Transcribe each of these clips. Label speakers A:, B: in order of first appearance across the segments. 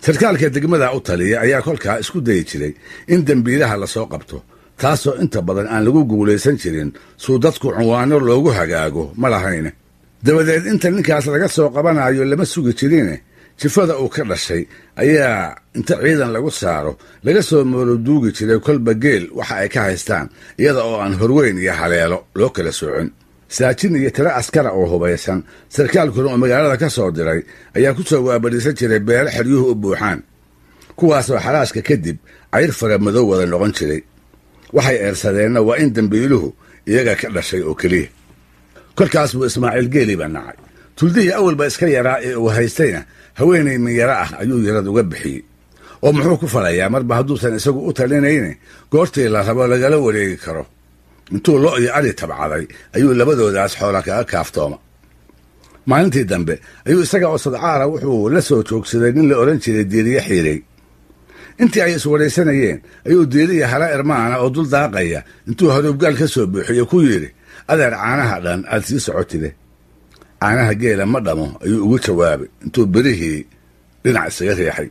A: sarkaalka degmada u taliya ayaa kolkaa isku dayi jiray in dembiilaha lasoo qabto taasoo inta badan aan lagu guulaysan jirin suu dadku cunwaano loogu hagaago ma lahayne dabadeed inta ninkaas laga soo qabanayo lama sugi jirine jifada uu ka dhashay ayaa inta ciidan lagu saaro laga soo mooroduugi jiray kolba geel waxa ay ka haystaan iyada oo aan horweyn iyo haleelo loo kala soocin saajin iyo tiro askara oo hubaysan sarkaalkuna oo magaalada ka soo diray ayaa ku soo waabadhiisan jiray beelo xeryuhu u buuxaan kuwaasoo xalaashka kadib cayr fara madow wada noqon jiray waxay eersadeenna waa in dembiiluhu iyaga ka dhashay oo keliya kolkaas buu ismaaciil geeli baa nacay tuldihii awalba iska yaraa ee uu haystayna haweenay minyaro ah ayuu yarad uga bixiyey oo muxuu ku falayaa marba hadduusan isagu u talinayne goortii la rabo lagala wareegi karo intuu lo iyo ari tabcaday ayuu labadoodaas xoola kaga kaaftooma maalintii dambe ayuu isaga oo sadcaala wuxuu la soo joogsaday nin la odhan jiray diiriye xiirey intii ay iswaraysanayeen ayuu diiriya hala irmaana oo dul daaqaya intuu haruubgaal ka soo buuxiyo ku yidhi adeer caanaha dhan aad sii socotide caanaha geela ma dhamo ayuu ugu jawaabay intuu berihii dhinac isaga riixay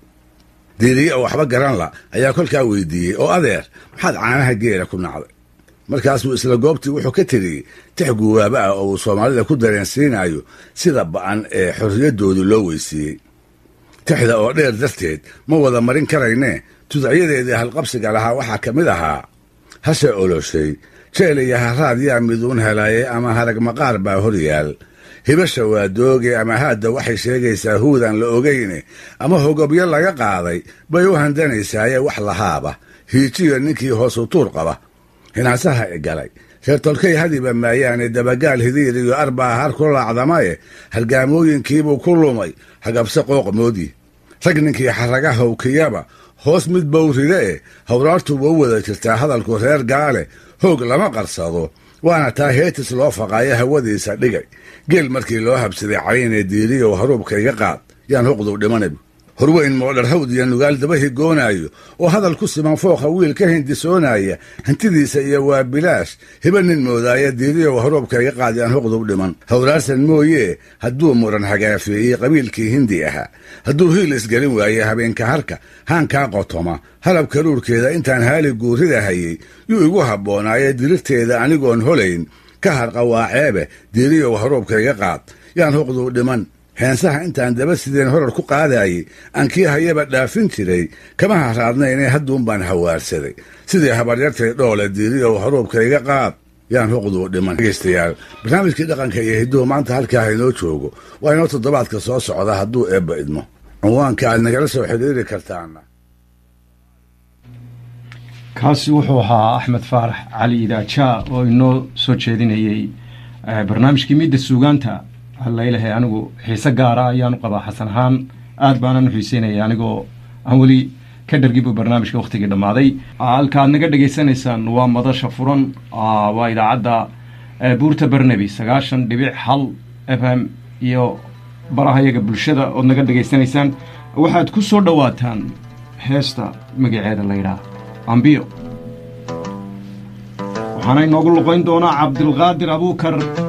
A: diiriye oo waxba garan la ayaa kolkaa weydiiyey oo adeer maxaad caanaha geela ku nacday markaasuu isla goobtii wuxuu ka tiriyey tix guwaaba ah oo uu soomaalida ku dareensiinayo sida ba'an ee xorriyaddoodu loo weysiiyey tixda oo dheer darteed ma wada marin karaynee tudacyadeedii halqabsiga lahaa waxaa ka mid ahaa hashe oloshay jeel iyo haraad yaa miduun helaye ama harag maqaar baa hor yaal hibasha waa dooge ama haadda waxay sheegaysaa huudaan la ogayne ama hogobyo laga qaaday bay u handanaysaaye wax lahaaba hiijiyo ninkii hoosu tuur qaba hinaasaha i galay reer tolkay hadiba maayaane dabagaal hidiir iyo arbaa har ku laacdamaye halgaamooyinkiibuu ku lumay hagabse qooqmoodii rag ninkii xaraga howkiyaba hoos mid bowride e hawraartuba u wada jirtaa hadalku reer gaale hoog lama qarsado waana taa heetis loo faqaayo hawadiisa dhigay geel markii loo habsaday caynee diiriyow haruubka iga qaad yaan huqduu dhimanab horweyn moodharhawd iyo nugaal daba higoonaayo oo hadal ku siman fooqa wiil ka hindisoonaya hantidiisa iyo waa bilaash hiba nin moodaaya diiriyow haruubka iga qaad yaan huqduu dhiman hawraarsan mooyee hadduu muran hagaafeeyey qabiilkii hindi ahaa hadduu hiil isgelin waaye habeenka harka haankaa qotoma halab karuurkeeda intaan haali guurida hayey yuu igu habboonaaye dirirteeda anigoon holayn ka harqa waa ceebe diiriyow haruubka iga qaad yaan huqduu dhiman heensaha intaan daba sideen horar ku qaadaayey aan kii hayaba dhaafin jiray kama haraadnaynee hadduun baan hawaarsaday sidii habaryartay dhoole diiriyow haruubka iga qaad yaan huqduu dhiman dhegeystayaal barnaamijkii dhaqanka iyo hidduhu maanta halkaa haynoo joogo waa inoo toddobaadka soo socda hadduu eebba idmo cinwaanka aad nagala soo xidhiiri kartaana
B: kaasi wuxuu ahaa axmed faarax cali idaajaa oo inoo soo jeedinayey barnaamijkii midda suugaanta hallaylahay anigu xiise gaara ayaanu qabaa xasan ahaan aad baanan u xiiseynaya anigoo aan weli ka dhargibu barnaamijka wakhtigii dhammaaday halka aad naga dhegaysanaysaan waa madasha furan waa idaacadda buurta barnaby sagaashan dhibic hal f m iyo baraha yaga bulshada ood naga dhegaysanaysaan waxaad ku soo dhowaataan heesta magaceeda laydhaah ambiyo waxaana inoogu luqayn doonaa cabdilqaadir abuukar